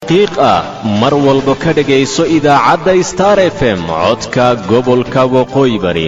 xaqiiq ah mar walba ka dhegayso idaacadda star f m codka gobolka waqooyi bari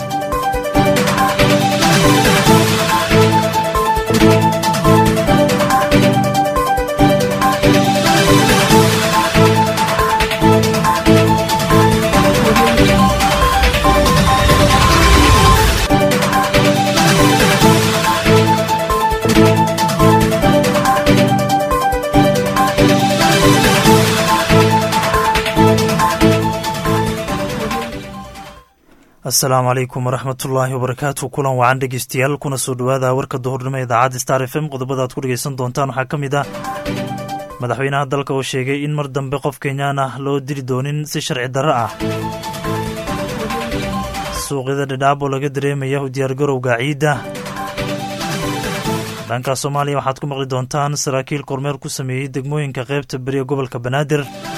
asalaamu calaykum waraxmatullaahi wabarakaatu kulan wacan dhegeystayaal kuna soo dhowaada warka duhurnimo idaacadda star f m qodobada aad ku dhegeysan doontaan waxaa ka mid ah madaxweynaha dalka oo sheegay in mar dambe qof kenyaan ah loo dili doonin si sharci darro ah suuqyada dhadhaab oo laga dareemaya u diyaargarowga ciidda dhanka soomaaliya waxaad ku maqli doontaan saraakiil kormeer ku sameeyey degmooyinka qaybta beri ee gobolka banaadir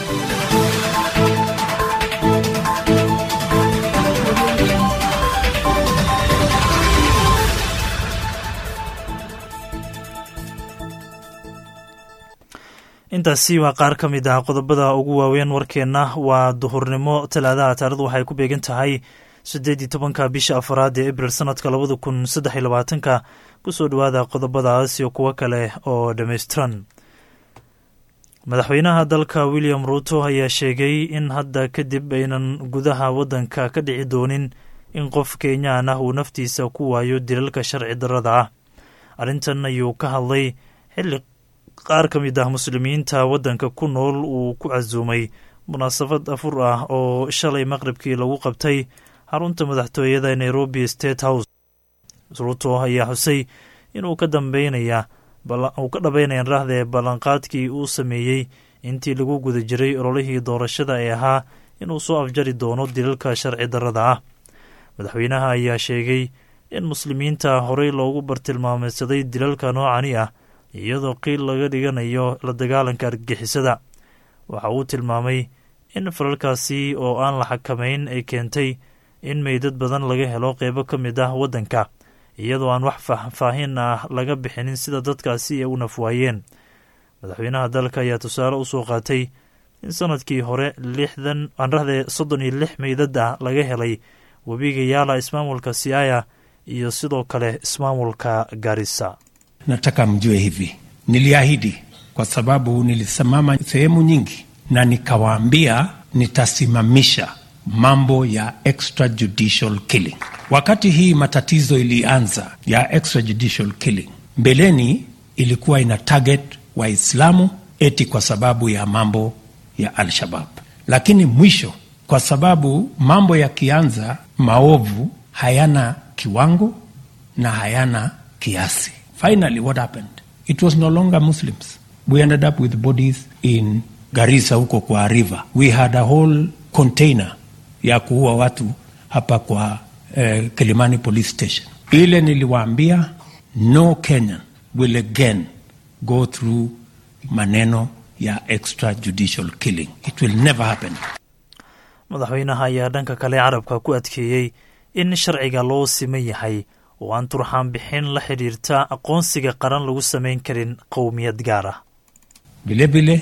intaasi waa qaar ka mid ah qodobada ugu waaweyn warkeenna waa duhurnimo talaadaha taarikhdu waxay ku beegan tahay siddeed iyo tobanka bisha afaraad ee abril sanadka labada kun saddex iyo labaatanka kusoo dhowaada qodobadaas iyo kuwo kale oo dhammaystiran madaxweynaha dalka william ruuto ayaa sheegay in hadda kadib aynan gudaha waddanka ka dhici doonin in qof kenyaan ah uu naftiisa ku waayo dilalka sharci darrada ah arrintan ayuu ka hadlay xilli qaar ka mid ah muslimiinta waddanka ku nool uu ku casuumay munaasabad afur ah oo shalay maqribkii lagu qabtay xarunta madaxtooyada ee nairobi state house ruuto ayaa xusay inuu ka dambeynaya uu ka dhabaynayan rahdee ballanqaadkii uu sameeyey intii lagu guda jiray ololihii doorashada ee ahaa inuu soo afjari doono dilalka sharci darrada ah madaxweynaha ayaa sheegay in muslimiinta horey loogu bartilmaameydsaday dilalka noocani ah iyadoo qiil laga dhiganayo la dagaalanka argagixisada waxa uu tilmaamay in falalkaasi oo aan la xakamayn ay keentay in meydad badan laga helo qeybo ka mid ah waddanka iyadoo aan wax faahfaahin ah laga bixinin sida dadkaasi ay u nafwaayeen madaxweynaha dalka ayaa tusaale usoo qaatay in sanadkii hore lixdan anrahdee soddon iyo lix meydad ah laga helay webiga yaala ismaamulka siaya iyo sidoo kale ismaamulka garissa Nataka mjue hivi, niliahidi kwa sababu nilisimama sehemu nyingi na nikawaambia nitasimamisha mambo ya extrajudicial killing. Wakati hii matatizo ilianza ya extrajudicial killing, mbeleni ilikuwa ina target Waislamu eti kwa sababu ya mambo ya Al-Shabab, lakini mwisho, kwa sababu mambo yakianza, maovu hayana kiwango na hayana kiasi Finally, what happened? It was no longer Muslims. We ended up with bodies in Garissa huko kwa river. We had a whole container ya kuua watu hapa kwa eh, Kilimani police station. Ile niliwaambia no Kenyan will again go through maneno ya extrajudicial killing. It will never happen. madaxweynaha ayaa dhanka kale carabka ku adkeeyey in sharciga loo siman yahay oo aan turxaan bixin la xidhiirta aqoonsiga qaran lagu samayn karin qowmiyad gaar ah Vilevile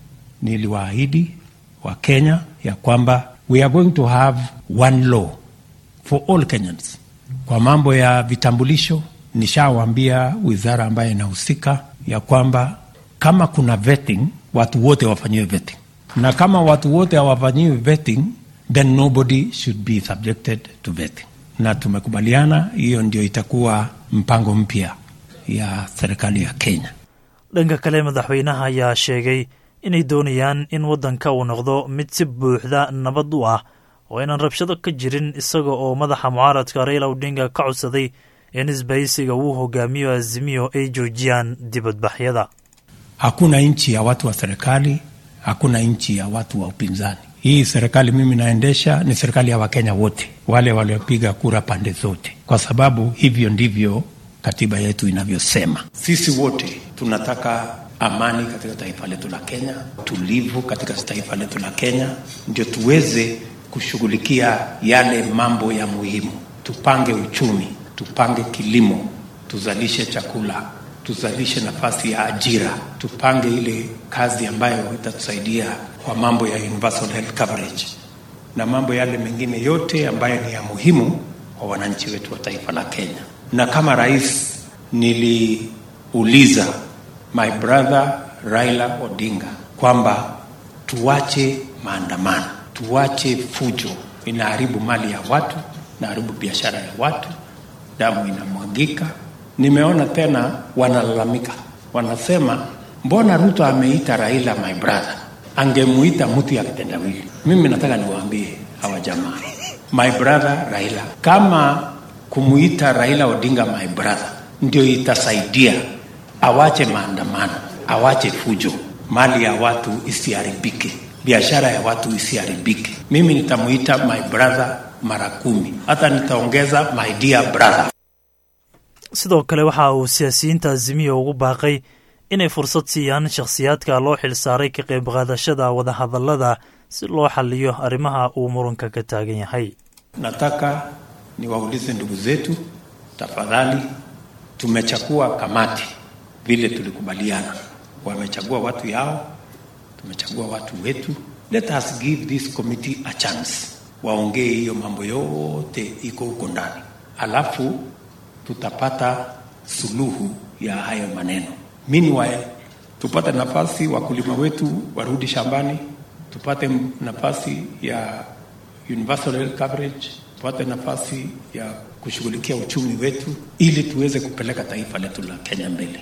niliwaahidi wa Kenya ya kwamba we are going to have one law for all Kenyans. Kwa mambo ya vitambulisho, nishawaambia wizara ambayo inahusika ya kwamba kama kuna vetting, watu wote wafanyiwe vetting, na kama watu wote hawafanyiwi vetting, then nobody should be subjected to vetting na tumekubaliana hiyo ndio itakuwa mpango mpya ya serikali ya Kenya. dhanka kale madaxweynaha ayaa sheegay inay doonayaan in waddanka uu noqdo mid si buuxda nabad u ah oo aynan rabshado ka jirin isaga oo madaxa mucaaradka Raila Odinga ka codsaday in isbahaysiga uu hogaamiyo Azimio ay joojiyaan dibadbaxyada. Hakuna nchi ya watu wa serikali, hakuna nchi ya watu wa upinzani. Hii serikali mimi naendesha ni serikali ya Wakenya wote, wale waliopiga kura pande zote, kwa sababu hivyo ndivyo katiba yetu inavyosema. Sisi wote tunataka amani katika taifa letu la Kenya, tulivu katika taifa letu la Kenya, ndio tuweze kushughulikia yale mambo ya muhimu. Tupange uchumi, tupange kilimo, tuzalishe chakula, tuzalishe nafasi ya ajira, tupange ile kazi ambayo itatusaidia kwa mambo ya universal health coverage na mambo yale mengine yote ambayo ni ya muhimu kwa wananchi wetu wa taifa la Kenya. Na kama rais niliuliza my brother Raila Odinga kwamba tuache maandamano, tuache fujo, inaharibu mali ya watu, inaharibu biashara ya watu, damu inamwagika. Nimeona tena wanalalamika, wanasema mbona Ruto ameita Raila my brother, angemuita mtu ya kitendawili. Mimi nataka niwaambie hawa jamaa, my brother Raila, kama kumuita Raila Odinga my brother ndio itasaidia awache maandamano, awache fujo, mali ya watu isiharibike, biashara ya watu isiharibike. Mimi nitamuita my brother mara kumi, hata nitaongeza my dear brother. sidoo kale waxa uu siyaasiyiinta azimiya ugu baaqay inay fursad siiyaan shakhsiyaadka loo xilsaaray ka qayb qaadashada wadahadallada si loo xaliyo arrimaha uu muranka ka taagan yahay Nataka niwaulize ndugu zetu, tafadhali, tumechagua kamati vile tulikubaliana, wamechagua watu yao, tumechagua watu wetu. Let us give this committee a chance, waongee hiyo mambo yote iko huko ndani, alafu tutapata suluhu ya hayo maneno. Meanwhile, tupate nafasi wakulima wetu warudi shambani, tupate nafasi ya universal health coverage, tupate nafasi ya kushughulikia uchumi wetu ili tuweze kupeleka taifa letu la Kenya mbele.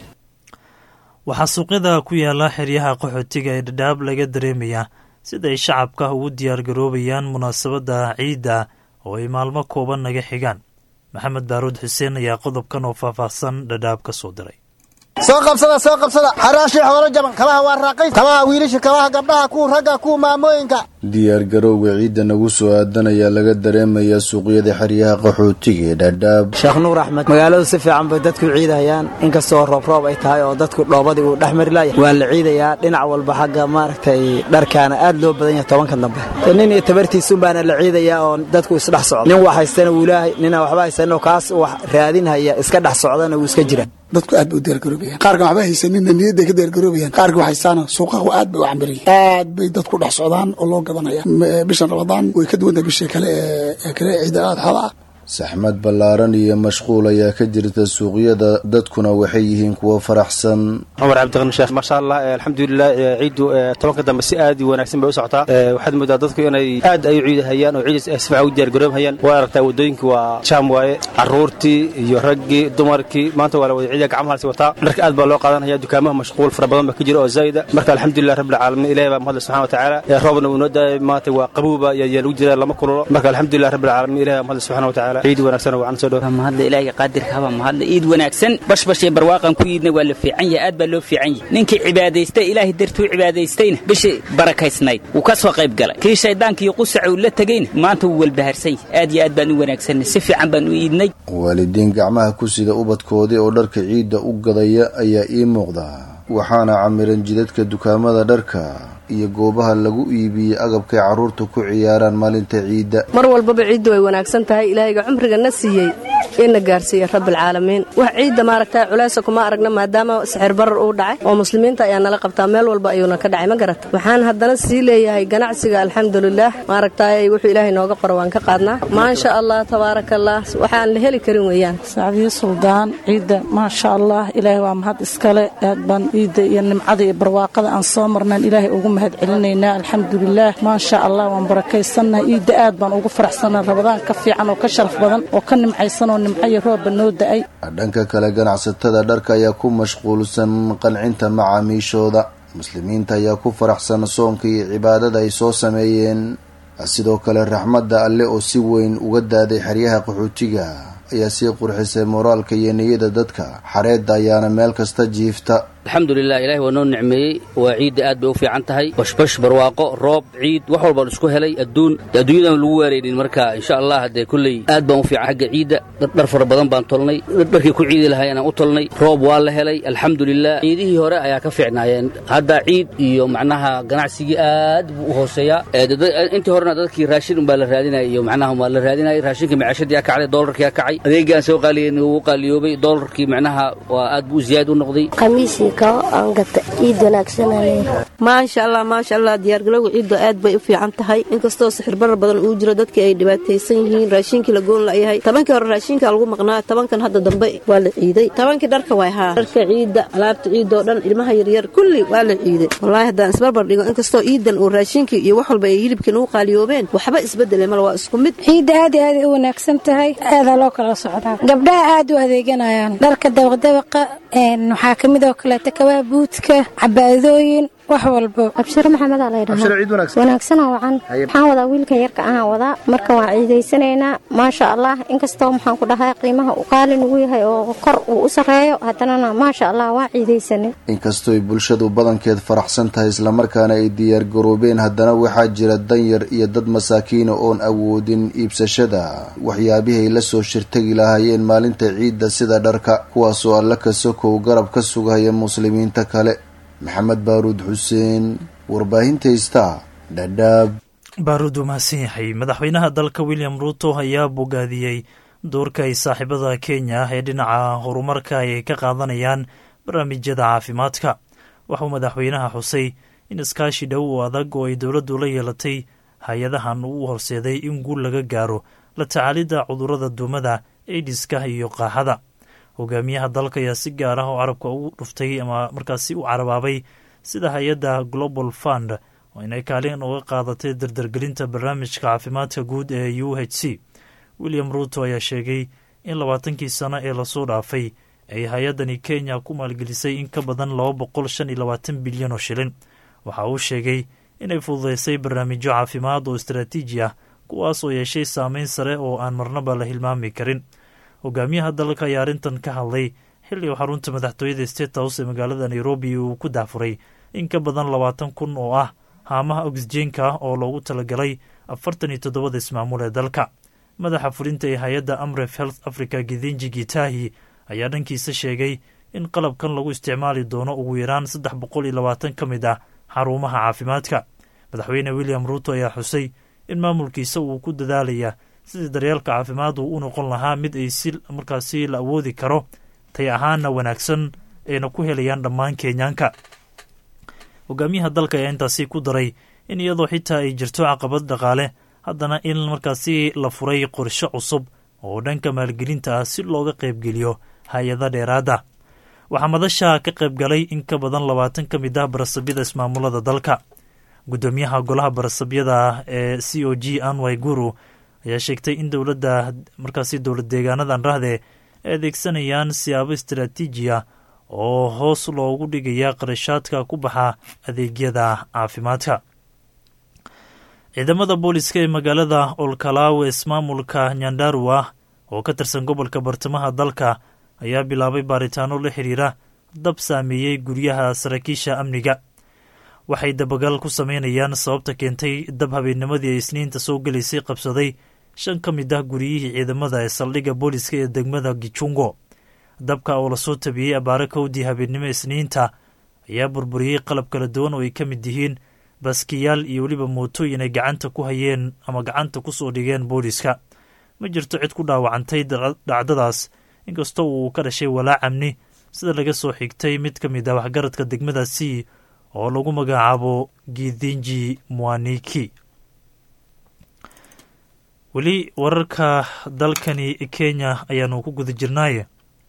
waxaa suuqyada ku yaala xeryaha qaxootiga ee dhadhaab laga dareemayaa sida ay shacabka ugu diyaargaroobayaan munaasabadda ciidda oo ay maalmo kooban naga xigaan maxamed baaruud xuseen ayaa qodobkan oo faahfaahsan dhadhaab ka soo diray soo qabsada soo qabsada xaraashii xoolo jaban kabaha waa raaqays kabaha wiilasha kabaha gabdhaha kuwa ragga kuwa maamooyinka diyaargarowga ciidda nagu soo aadan ayaa laga dareemayaa suuqyada xeryaha qaxootiga ee dhaadhaab sheekh nuur axmed magaaladu si fiican bay dadku ciidahayaan inkastoo roobroob ay tahay oo dadku dhoobadii uu dhex mari laaya waa la ciidayaa dhinac walba xagga maaragtay dharkaana aad loo badan yahay tobanka dambe nin iyo tabartiisunbaana la ciidayaa oo dadku isdhex socdo nin wax haystana wuu leehay ninaa waxba haysanoo kaas wax raadinhaya iska dhex socdana wuu iska jira dadku aad bay u diyaargaroobayaan qaarkan waxba haysaninna niyadday ka diyaargaroobayaan qaarka wax haystaana suuqahu aad bay u cambiriyeen aad bay dadku dhex socdaan oo loo gadanaya bishan ramadaan way ka duwan tahay bisha kale ee kale ciida adxada ah saxmad ballaaran iyo mashquul ayaa ka jirta suuqyada dadkuna waxay yihiin kuwo faraxsan cumar cabdiqani sheekh maasha allah alxamdulilah ciiddu tobanka dambe si aad i wanaagsan bay u socotaa waxaad moodaa dadku inay aad ay u ciidahayaan oo ciid si fiican u diyaargaroobhayaan waa aragtaa waddooyinkii waa jaam waaye carruurtii iyo raggii dumarkii maanta waa la wada ciidiya gacmaha lasi wataa dharka aad baa loo qaadanaya dukaamaha mashquul fara badan baa ka jira oo zaa'ida marka alxamdulilah rabbilcaalamiin ilahi baa mahadle subxana wa tacaala roobna uu noo daayay maanta waa qabuuba yaa lagu jira lama kululo marka alxamdulilah rabbilcaalamiin ilahi baa mahadle subxana wa tacaala ciid wanaagsan oo wacan soo dhow mahadle ilaahiga qaadirka haba mahadle iid wanaagsan bashbashay barwaaqan ku iidna waa la fiican yahay aad baa loo fiican yahay ninkii cibaadaystay ilaahay dartuu cibaadaystayna bishii barakaysnayd wuu ka soo qayb galay kii shayddaanka iyo qusaca uu la tegeyna maanta wuu walbaharsan yahay aad iyo aad baan u wanaagsanay si fiican baan u iidnay waalidiin gacmaha ku sida ubadkoodii oo dharka ciidda u gadaya ayaa ii muuqda waxaana camiran jidadka dukaamada dharka iyo goobaha lagu iibiyey agabkay carruurta ku ciyaaraan maalinta ciidda mar walbaba ciidda way wanaagsan tahay ilaahayga cumriga na siiyey ina gaarsiiya rabbilcaalamiin wax ciidda maaragta culaysa kuma aragna maadaama sixir barar uu dhacay oo muslimiinta ayaa nala qabtaa meel walba ayuuna ka dhacay ma garata waxaan haddana sii leeyahay ganacsiga alxamdulilaah maaragtaay wuxuu ilaahay nooga qoro waan ka qaadnaa maasha allah tabaaraka allah waxaan la heli karin weeyaan sacdiyo suldaan ciidda maasha allah ilaahay waa mahad iskale aad baan ciidda iyo nimcada iyo barwaaqada aan soo marnaan ilaahay ugu mahad celinaynaa alxamdulilaah maasha allah waan barakaysannahay ciidda aad baan ugu faraxsannaha rabadaan ka fiican oo ka sharaf badan oo ka nimcaysan oo nimcayo roobba noo da'ay dhanka kale ganacsatada dharka ayaa ku mashquulsan qancinta macaamiishooda muslimiinta ayaa ku faraxsan soonka iyo cibaadada ay soo sameeyeen sidoo kale raxmadda alle oo si weyn uga daaday xeryaha qaxootiga ayaa sii qurxisay moraalka iyo niyada dadka xareedda ayaana meel kasta jiifta alxamdulilah ilahi waa noo nicmeeyey waa ciidda aad bay u fiican tahay bashbash barwaaqo roob ciid wax walbaan isku helay adduun adduunyadan lagu waaraynin marka insha allah dee kulley aad baan u fiican xagga ciidda dhar fara badan baan tolnay dharkii ku ciidi lahay inaan u tolnay roob waa la helay alxamdulilah ciidihii hore ayaa ka fiicnaayeen hadda ciid iyo macnaha ganacsigii aad buu u hooseeyaa intii horena dadkii raashin unbaa la raadinaya iyo macnaha waa la raadinayay raashinka macaashadii aa kacday doolarkii aa kacay adeegaan soo qaaliyen wuu qaaliyoobay doolarkii macnaha waa aad buu ziyaad u noqday qamiisii kao aan gata ciid wanaagsanaa maasha allah maasha allah diyaargalowga ciiddu aad bay u fiican tahay inkastoo sixir barar badan uu jiro dadkii ay dhibaataysan yihiin raashinkii la goon layahay tobankii hore raashinka lagu maqnaa tobankan hadda dambe waa la ciiday tobankii dharka way haa dharka ciidda alaabta ciidoo dhan ilmaha yaryar kulli waa la ciiday wallaahi haddaan isbarbar dhigo inkastoo ciidan uu raashinkii iyo wax walba ay hilibkiin u qaaliyoobeen waxba isbedele mal waa isku mid ciidda aad iyo aaday u wanaagsan tahay aadaa loo kala socdaa gabdhaha aad u adeeganayaan dharka dabaqdabaqa waxaa ka mid oo kaleeta kabaa buudka cabaadooyin wax walbo abshiro maxamedaa laydhahaa wanaagsanoo wacan waxaan wadaa wiilkan yarka ahaan wadaa marka waan ciidaysanaynaa maasha allah inkastoo maxaan ku dhahay qiimaha uu qaali nugu yahay oo kor uu u sarreeyo haddanana maasha allah waan ciidaysanay inkastooy bulshadu badankeed faraxsan tahay islamarkaana ay diyaargaroobeen haddana waxaa jira danyar iyo dad masaakiina oon awoodin iibsashada waxyaabihay la soo shirtagi lahaayeen maalinta ciidda sida dharka kuwaasoo alla ka sokow garab ka sugaya muslimiinta kale maxamed baaruud xuseen warbaahinta istaa dhadhaab baaruud uu mahadsan yahay madaxweynaha dalka william ruuto ayaa bogaadiyey doorka ay saaxiibada kenya ee dhinaca horumarka ay ka qaadanayaan barnaamijyada caafimaadka waxauu madaxweynaha xusay in iskaashi dhow oo adag oo ay dowladdu la yeelatay hay-adahan uu horseeday in guul laga gaaro la tacaalidda cudurrada duumada aidiska iyo qaaxada hogaamiyaha dalka ayaa si gaar ah oo carabka ugu dhuftay ama markaasi u carabaabay sida hay-adda global fund oo inay kaalin uga qaadatay dardargelinta barnaamijka caafimaadka guud ee u h c william ruuto ayaa sheegay in labaatankii sano ee lasoo dhaafay ay hay-addani kenya ku maalgelisay in ka badan laba boqol shan iyo labaatan bilyan oo shilin waxa uu sheegay inay fududeysay barnaamijyo caafimaad oo istaraatiiji ah kuwaas oo yeeshay saameyn sare oo aan marnaba la hilmaami karin hogaamiyaha dalka ayaa arrintan ka hadlay xilli uu xarunta madaxtooyada state house ee magaalada nairobi uu ku dahfuray in ka badan labaatan kun oo ah haamaha oxijeenka ah oo loogu talagalay afartan iyo toddobada ismaamul ee dalka madaxa fulinta ee hay-adda amref health africa gidinji gitahi ayaa dhankiisa sheegay in qalabkan lagu isticmaali doono ugu yaraan saddex boqol iyo labaatan ka mid ah xarumaha caafimaadka madaxweyne william ruuto ayaa xusay in maamulkiisa uu ku dadaalaya sidii daryeelka caafimaad uu u noqon lahaa mid ay si markaasi la awoodi karo tay ahaana wanaagsan ayna ku helayaan dhammaan kenyaanka hogaamiyaha dalka ayaa intaasi ku daray in iyadoo xitaa ay jirto caqabad dhaqaale haddana in markaasi la furay qorshe cusub oo dhanka maalgelinta ah si looga qaybgeliyo hay-ada dheeraada waxaa madasha ka qayb galay in ka badan labaatan ka mid ah barasabyada ismaamulada dalka guddoomiyaha golaha barasabyada ee c o g anwy guru ayaa sheegtay in dowladda markaasi dowlad deegaanadan rahde ay adeegsanayaan siyaabo istaraatiiji ah oo hoos loogu dhigaya qarashaadka ku baxa adeegyada caafimaadka ciidamada booliska ee magaalada olkalaawe ismaamulka nyandarua oo ka tirsan gobolka bartamaha dalka ayaa bilaabay baaritaano la xiriira dab saameeyey guryaha saraakiisha amniga waxay dabagal ku sameynayaan sababta keentay dab habeennimadii ay isniinta soo gelaysay qabsaday shan ka mid ah guryihii ciidamada ee saldhigga booliska ee degmada gichungo dabka oo lasoo tabiyey abaare kowdii habeennimo isniinta ayaa burburiyey qalab kala duwan oo ay ka mid yihiin baskiyaal iyo weliba mootooyin ay gacanta ku hayeen ama gacanta ku soo dhigeen booliska ma jirto cid ku dhaawacantay dhacdadaas inkastoo uu ka dhashay walaac amni sida laga soo xigtay mid ka mid ah waxgaradka degmadaasi oo lagu magacaabo gidinji mwaniki weli wararka dalkani kenya ayaanu ku guda jirnaaye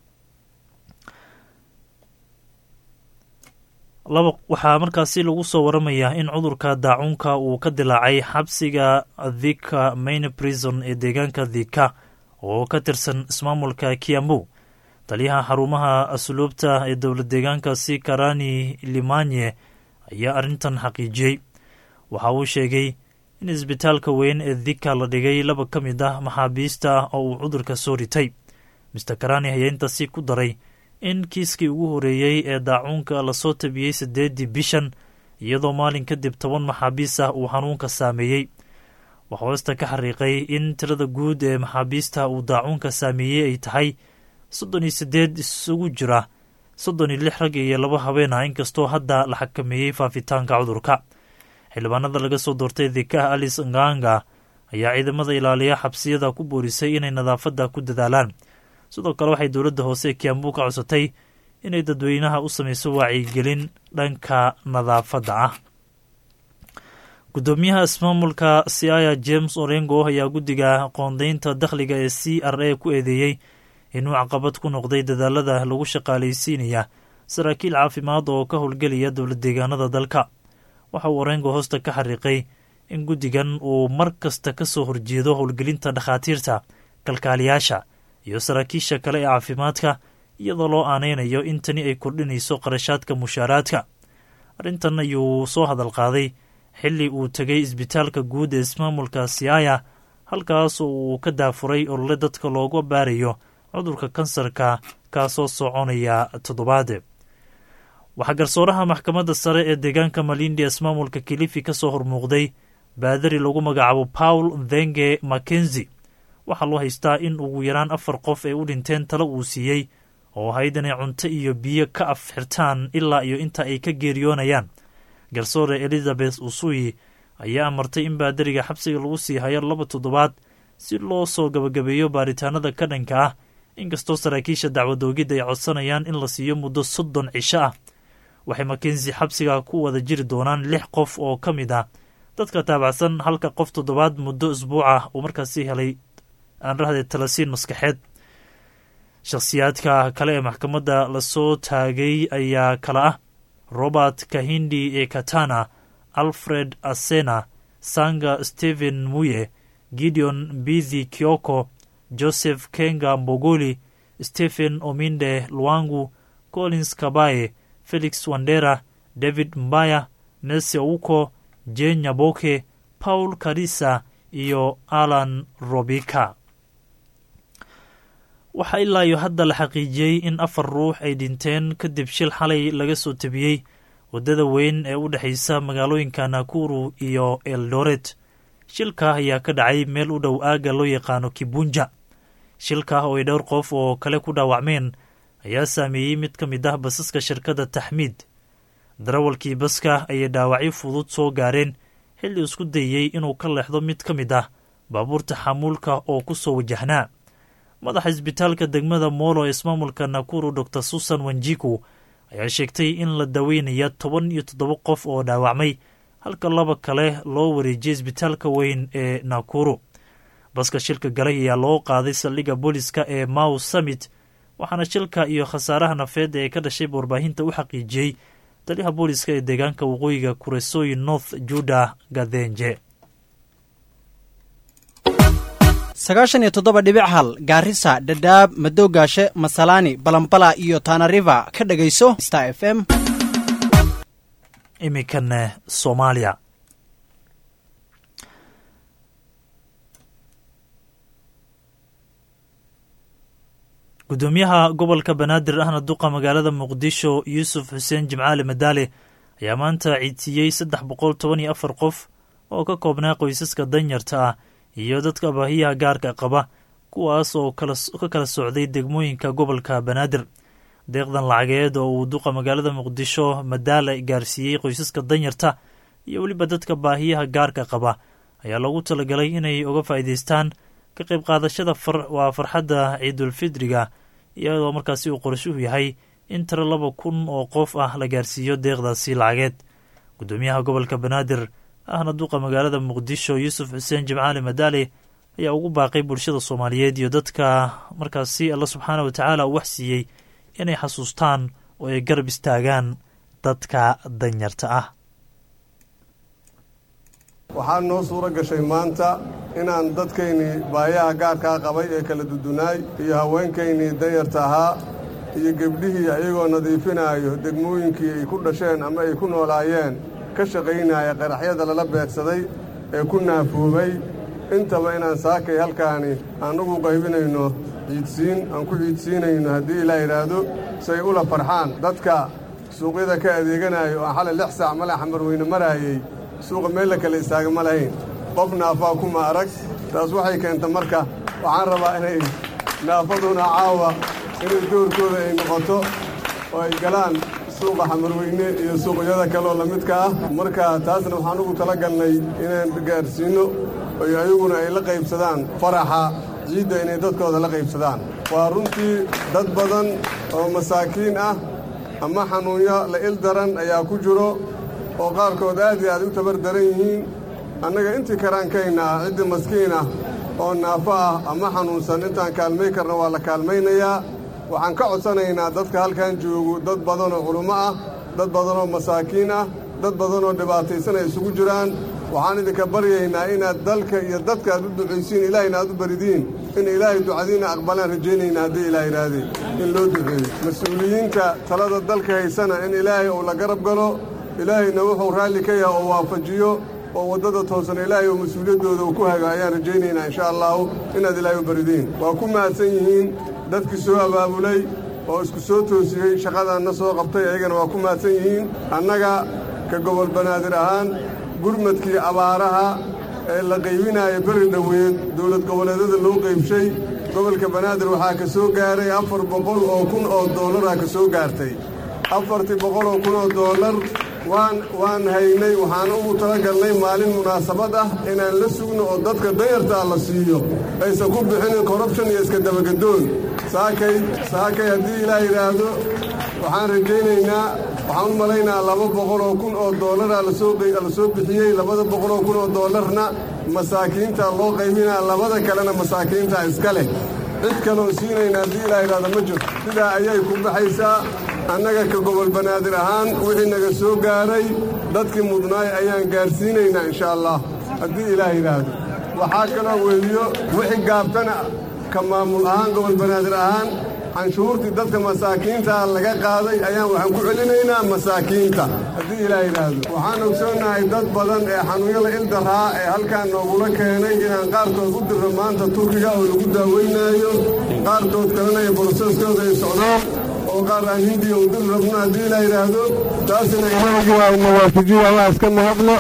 laba waxaa markaasi lagu soo waramayaa in cudurka daacuunka uu ka dilaacay xabsiga thika main prison ee deegaanka thika oo ka tirsan ismaamulka kiambu taliyaha xarumaha asluubta ee dowlad deegaankaasi karani limanye ayaa arrintan xaqiijiyey waxa uu sheegay in isbitaalka weyn ee thika la dhigay laba ka mid ah maxaabiista ah oo uu cudurka soo ritay mister karani ayaa intaasi ku daray in kiiskii ugu horeeyey ee daacuunka lasoo tabiyey siddeeddii bishan iyadoo maalin kadib toban maxaabiis ah uu xanuunka saameeyey waxaa hoosta ka xariiqay in tirada guud ee maxaabiista uu daacuunka saameeyey ay tahay soddon iyo siddeed isugu jira soddon iyo lix rag iyo laba habeen ah inkastoo hadda la xakameeyey faafitaanka cudurka xildhibaanada laga soo doortay dekaha alice nganga ayaa ciidamada ilaaliya xabsiyada ku boorisay inay nadaafadda ku dadaalaan sidoo kale waxay dowladda hoose ee kiambu ka codsatay inay dadweynaha u samayso wacyigelin dhanka nadaafadda ah guddoomiyaha ismaamulka siaya james orengo ayaa guddiga qoondaynta dakhliga ee c r a ku eedeeyey inuu caqabad ku noqday dadaalada lagu shaqaalaysiinaya saraakiil caafimaad oo ka howlgelaya dowlad deegaanada dalka waxa uu orengo hoosta ka xariiqay in guddigan uu mar kasta ka soo horjeedo howlgelinta dhakhaatiirta kalkaaliyaasha iyo saraakiisha kale ee caafimaadka iyadoo loo aanaynayo in tani ay kordhinayso qarashaadka mushaaraadka arrintan ayuu soo hadal qaaday xilli uu tegay isbitaalka guud ee ismaamulka siaya halkaas oo uu ka daafuray olole dadka looga baarayo cudurka kansarka kaasoo soconaya toddobaade waxaa garsooraha maxkamadda sare ee deegaanka malindi ismaamulka kilifi ka soo hormuuqday baadari lagu magacaabo paul thenge mackenzi waxaa loo haystaa in ugu yaraan afar qof ay u dhinteen talo uu siiyey oo ahayd inay cunto iyo biyo ka af xirtaan ilaa iyo inta ay ka geeriyoonayaan garsoore elizabeth usuyi ayaa amartay in baadariga xabsiga lagu sii hayo laba toddobaad si loo soo gabagabeeyo baaritaanada ka dhanka ah inkastoo saraakiisha dacwadoogidda ay codsanayaan in la siiyo muddo soddon cisho ah waxay makensi xabsiga ku wada jiri doonaan lix qof oo ka mid ah dadka taabacsan halka qof toddobaad muddo isbuuc ah uu markaasi helay aan rahday talasiin maskaxeed shakhsiyaadka kale ee maxkamadda lasoo taagay ayaa kala ah robert kahindi ee katana alfred asena sanga stephen muye gideon bithi kioko joseph kenga mbogoli stephen ominde luangu collins kabaye felix wandera david mbaya nelsi ouko jen nyaboke paul karisa iyo alan robika waxaa ilaa iyo hadda la xaqiijiyey in afar ruux ay dhinteen kadib shil xalay laga soo tabiyey waddada weyn ee u dhexaysa magaalooyinka nakuru iyo eldoret shilka ayaa ka dhacay meel u dhow aagga loo yaqaano kibunja shilka oo ay dhowr qof oo kale ku dhaawacmeen ayaa saameeyey mid ka mid ah basaska shirkadda taxmiid darawalkii baska ayay dhaawacyo fudud soo gaareen xilli isku dayey inuu ka leexdo mid ka mid ah baabuurta xamuulka oo ku soo wajahnaa madaxa isbitaalka degmada moolo ee ismaamulka nakuru dor susan wanjiku ayaa sheegtay in la daweynaya toban iyo toddoba qof oo dhaawacmay halka laba kale loo wareejiyay isbitaalka weyn ee nakuru baska shilka galay ayaa loo qaaday saldhigga booliska ee mau summit waxaana shilka iyo khasaaraha nafeed ee ka dhashay warbaahinta u xaqiijiyey taliyaha booliska ee deegaanka waqooyiga kuresooyi north juda gadenje sagaashan iyo toddoba dhibic hal gaarisa dhadhaab madoogaashe masalaani balambala iyo tanariva ka dhegayso star f m iminkana soomaaliya gudoomiyaha gobolka banaadir ahna duqa magaalada muqdisho yuusuf xuseen jimcaali madaale ayaa maanta ciidsiiyey saddex boqol toban iyo afar qof oo ka koobnaa qoysaska danyarta ah iyo dadka baahiyaha gaarka qaba kuwaas oo ka kala socday degmooyinka gobolka banaadir deeqdan lacageed oo uu duqa magaalada muqdisho madaale gaarsiiyey qoysaska danyarta iyo weliba dadka baahiyaha gaarka qaba ayaa loogu talagalay inay uga faa'iidaystaan ka qayb qaadashada waa farxadda ciidulfidriga iyadoo markaasi uu qorshuhu yahay in tiro laba kun oo qof ah la gaarsiiyo deeqdaasi lacageed gudoomiyaha gobolka banaadir ahna duqa magaalada muqdisho yuusuf xuseen jimcaali madaale ayaa ugu baaqay bulshada soomaaliyeed iyo dadka markaasi alla subxaana watacaala uu wax siiyey inay xasuustaan oo ay garab istaagaan dadka danyarta ah waxaa noo suuro gashay maanta inaan dadkaynii baayaha gaarkaa qabay ee kala dudunaay iyo haweenkaynii danyarta ahaa iyo gebdhihii ayagoo nadiifinaayo degmooyinkii ay ku dhasheen ama ay ku noolaayeen ka shaqaynaya qaraxyada lala beegsaday ee ku naafoobay intaba inaan saakay halkaani aan ugu qaybinayno ciidsiin aan ku ciidsiinayno haddii ilaa yidhaahdo si ay ula farxaan dadka suuqyada ka adeeganayo oo xalay lix saac male xamarweyne maraayey suuqa meel la kale istaaga ma lahayn qof naafaa kuma arag taas waxay keenta marka waxaan rabaa inay naafaduna caawa inay doorkooda ay noqoto oo ay galaan suuqa xamarweyne iyo suuqyada kaleoo lamidka ah marka taasna waxaan ugu tala galnay inaan gaarsiinno oy ayaguna ay la qaybsadaan faraxa ciidda inay dadkooda la qaybsadaan waa runtii dad badan oo masaakiin ah ama xanuunyo la il daran ayaa ku jiro oo qaarkood aad iyo aad u tabar daran yihiin annaga intii karaankayna ah ciddii maskiin ah oo naafo ah ama xanuunsan intaan kaalmay karna waa la kaalmaynayaa waxaan ka codsanaynaa dadka halkan joogo dad badanoo culummo ah dad badanoo masaakiin ah dad badanoo dhibaataysan ay isugu jiraan waxaan idinka baryaynaa inaad dalka iyo dadka aad u ducaysiin ilaahayna aad u baridiin in ilaahay ducadiinna aqbalaan rajaynayna haddii ilaah idhaahdee in loo duceeyo mas-uuliyiinta talada dalka haysana in ilaahay uu la garab galo ilaahayna wuxuu raalli ka yahay oo waafajiyo oo waddada toosan ilaahay oo mas-uuliyaddooda uu ku hago ayaan rajaynaynaa insha allahu inaad ilaahay u baridiin waa ku mahadsan yihiin dadkii soo abaabulay oo isku soo toosiyey shaqadaanna soo qabtay ayagana waa ku mahadsan yihiin annaga ka gobol banaadir ahaan gurmadkii abaaraha ee la qaybinaayo beri dhoweed dowlad goboleedyada loo qaybshay gobolka banaadir waxaa ka soo gaaray afar boqol oo kun oo doollara ka soo gaartay afartii boqol oo kun oo doollar waan waan haynay waxaan ugu talagalnay maalin munaasabad ah inaan la sugno oo dadka dayartaa la siiyo aysan ku bixinin korrubshan iyo iska dabagedoon saakay saakay haddii ilaah yidhaahdo waxaan rajaynaynaa waxaan u malaynaa laba boqol oo kun oo doollara lasoo lasoo bixiyey labada boqol oo kun oo doollarna masaakiinta loo qaybinaa labada kalena masaakiinta iska leh cid kaleoo siinayna haddii ilaah yidhahdo ma jirto sidaa ayay ku baxaysaa annaga ka gobol banaadir ahaan wixii naga soo gaaray dadkii mudnaay ayaan gaarsiinaynaa insha allah haddii ilaah yidhaahdo waxaa kaloo weeliyo wixii gaabtana ka maamul ahaan gobol banaadir ahaan canshuurtii dadka masaakiintaa laga qaaday ayaan waxaan ku celinaynaa masaakiinta haddii ilaah yidhaahdo waxaan ogsoonnahay dad badan ee xanuunyada ildaraa ee halkaan noogula keenay inaan qaarkood u dirro maanta turkiga oo lagu daaweynaayo qaarkood kalena ay boroseskooda ay socdaan oo qaar aan hindiya u dir rabno haddii ilaah yidhaahdo taasina ilaahi waa nawaafijiyo allah iska mahadlo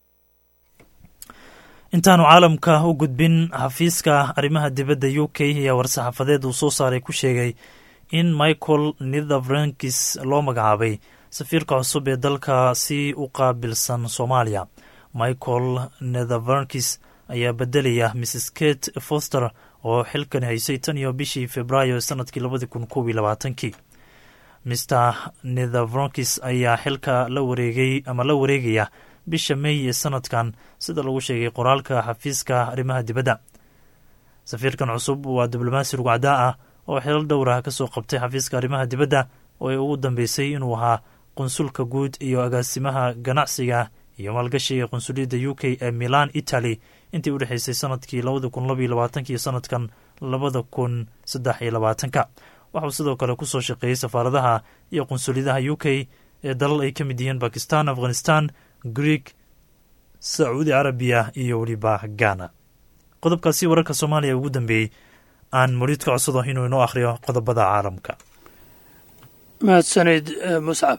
intaanu caalamka u gudbin xafiiska arrimaha dibadda u k ayaa war-saxaafadeed uu soo saaray ku sheegay in michael nitherbrankis loo magacaabay safiirka cusub ee dalka si u qaabilsan soomaaliya michael netherbrankis ayaa bedelaya mrs kate foster oo xilkan haysay tan iyo bishii februaayo sanadkii labadi kun kob iyo labaatankii mr netherbrankis ayaa xilka la wareegay ama la wareegaya bisha may ee sanadkan sida lagu sheegay qoraalka xafiiska arrimaha dibadda safiirkan cusub waa diblomaasi rugcdaa ah oo xilal dhowrah ka soo qabtay xafiiska arrimaha dibadda oo ay ugu dambeysay inuu ahaa qunsulka guud iyo agaasimaha ganacsiga iyo maalgashiga qunsuliyadda u k ee milan italy intii u dhexeysay sanadkii labada kun labaiyo labaatanka iyo sanadkan labada kun saddex iyo labaatanka waxauu sidoo kale kusoo shaqeeyey safaaradaha iyo qunsuliyadaha u k ee dalal ay ka mid yihiin bakistan afghanistan greeg sacuudi carabiya iyo weliba ghana qodobkaasi wararka soomaaliya ugu dambeeyey aan muriid ka codsado inuu inoo akhriyo qodobada caalamka mahadsanid muscab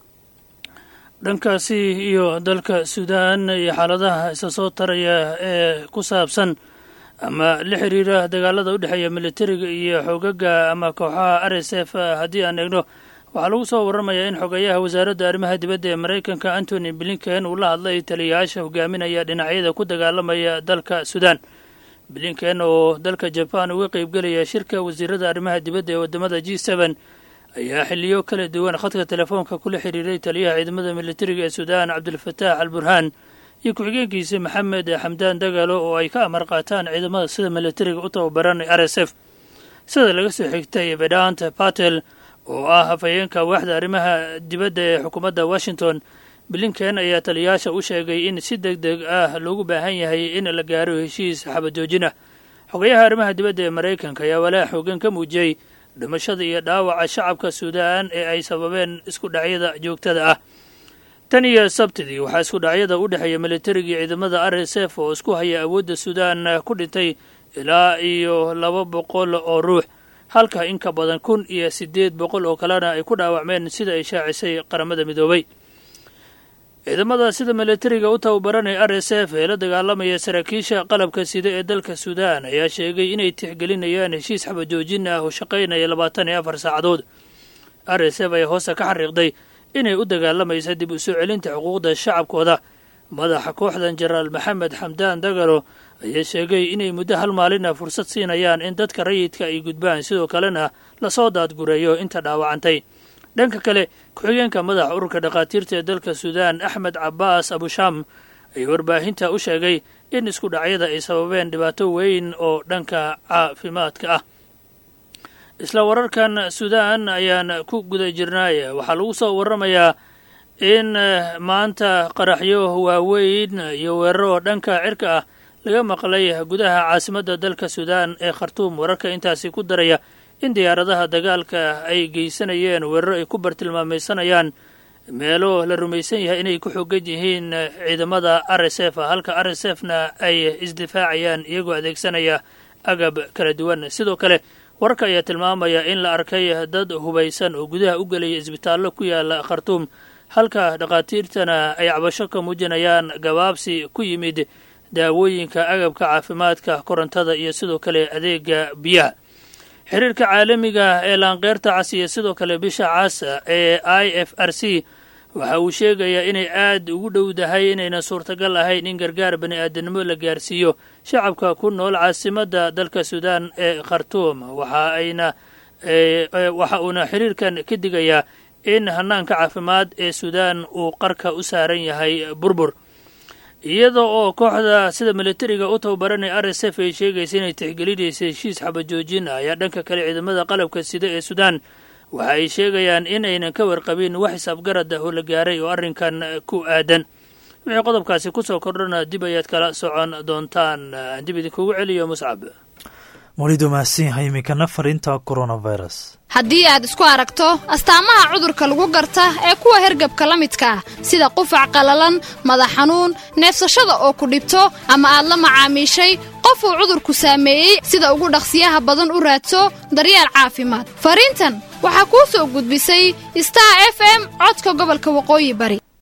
dhankaasi iyo dalka suudaan iyo xaaladaha isa soo taraya ee ku saabsan ama la xiriira dagaalada u dhexeeya militariga iyo xoogaga ama kooxaha r s f haddii aan eegno waxaa lagu soo warramayaa in xogeeyaha wasaaradda arrimaha dibadda ee maraykanka antony blinken uu la hadlay taliyayaasha hogaaminaya dhinacyada ku dagaalamaya dalka suudaan blinken oo dalka jabaan uga qaybgelaya shirka wasiirada arrimaha dibadda ee waddamada g seben ayaa xiliyo kala duwan khadka telefoonka kula xiriiray taliyaha ciidamada militariga ee suudaan cabdulfataax al burhaan iyo ku-xigeenkiisa maxamed xamdaan dagaalo oo ay ka amar qaataan ciidamada sida militariga u tababaran r s f sida laga soo xigtay vedant patel oo ah hafayeenka waaxda arrimaha dibadda ee xukuumadda washington blinken ayaa taliyayaasha u sheegay in si deg deg ah loogu baahan yahay in la gaaro heshiis xabajoojin ah xogayaha arrimaha dibadda ee maraykanka ayaa walaac xoogan ka muujiyey dhimashada iyo dhaawaca shacabka suudaan ee ay sababeen isku dhacyada joogtada ah tan iyo sabtidii waxaa isku dhacyada u dhexeeya militariga iyo ciidamada r s f oo isku haya awoodda suudaan ku dhintay ilaa iyo laba boqol oo ruux halka in ka badan kun iyo siddeed boqol oo kalena ay ku dhaawacmeen sida ay shaacisay qaramada midoobay ciidamada sida militariga u tababaranaya r s f ee la dagaalamaya saraakiisha qalabka sida ee dalka suudaan ayaa sheegay inay tixgelinayaan heshiis xabajoojin ah oo shaqaynaya labaatan iyo afar saacadood r s f ayaa hoose ka xariiqday inay u dagaalamaysa dib u soo celinta xuquuqda shacabkooda madaxa kooxdan jenaraal maxamed xamdaan dagalo ayaa sheegay inay muddo hal maalina fursad siinayaan in dadka rayidka ay gudbaan sidoo kalena lasoo daadgureeyo inta dhaawacantay dhanka kale ku-xigeenka madaxa ururka dhakhaatiirta ee dalka suudaan axmed cabaas abushaam ayaa warbaahinta u sheegay in isku dhacyada ay sababeen dhibaato weyn oo dhanka caafimaadka ah isla wararkan suudaan ayaan ku guda jirnaay waxaa lagu soo waramayaa in maanta qaraxyo waaweyn iyo weeraro dhanka cirka ah laga maqlay gudaha caasimadda dalka suudaan ee khartuum wararka intaasi ku daraya in diyaaradaha dagaalka ay geysanayeen weeraro ay ku bartilmaamaysanayaan meelo la rumaysan yahay inay ku xogan yihiin ciidamada r s f halka r s f na ay isdifaacayaan iyagoo adeegsanaya agab kala duwan sidoo kale wararka ayaa tilmaamaya in la arkay dad hubaysan oo gudaha u gelaya isbitaallo ku yaala khartuum halka dhakhaatiirtana ay cabasho ka muujinayaan gabaabsi ku yimid daawooyinka agabka caafimaadka korontada iyo sidoo kale adeega biyaha xiriirka caalamiga ee laanqeyrta cas iyo sidoo kale bisha cas ee i f r c waxa uu sheegayaa inay aad ugu dhowdahay inayna suurtagal ahayn in gargaar bani aadanimo la gaarsiiyo shacabka ku nool caasimadda dalka suudaan ee khartuum waxa ayna waxa uuna xiriirkan ka digayaa in hanaanka caafimaad ee suudaan uu qarka u saaran yahay burbur iyada oo kooxda sida militariga u tababaranay r s f ay sheegaysa inay tixgelinaysa heshiis xabajoojin ayaa dhanka kale ciidamada qalabka sida ee suudaan waxa ay sheegayaan in aynan ka warqabin wax xisaabgarad ah oo la gaaray oo arrinkan ku aadan wixii qodobkaasi kusoo kordhana dib ayaad kala socon doontaan dib idinkugu celiyo muscab welidu mahadsan yahay iminkana fariinta coronavirus haddii aad isku aragto astaamaha cudurka lagu garta ee kuwa hergabka la midka ah sida qufac qallalan madax xanuun neefsashada oo ku dhibto ama aad la macaamiishay qof uu cudurku saameeyey sida ugu dhaqsiyaha badan u raadso daryeel caafimaad fariintan waxaa kuu soo gudbisay star f m codka gobolka waqooyi bari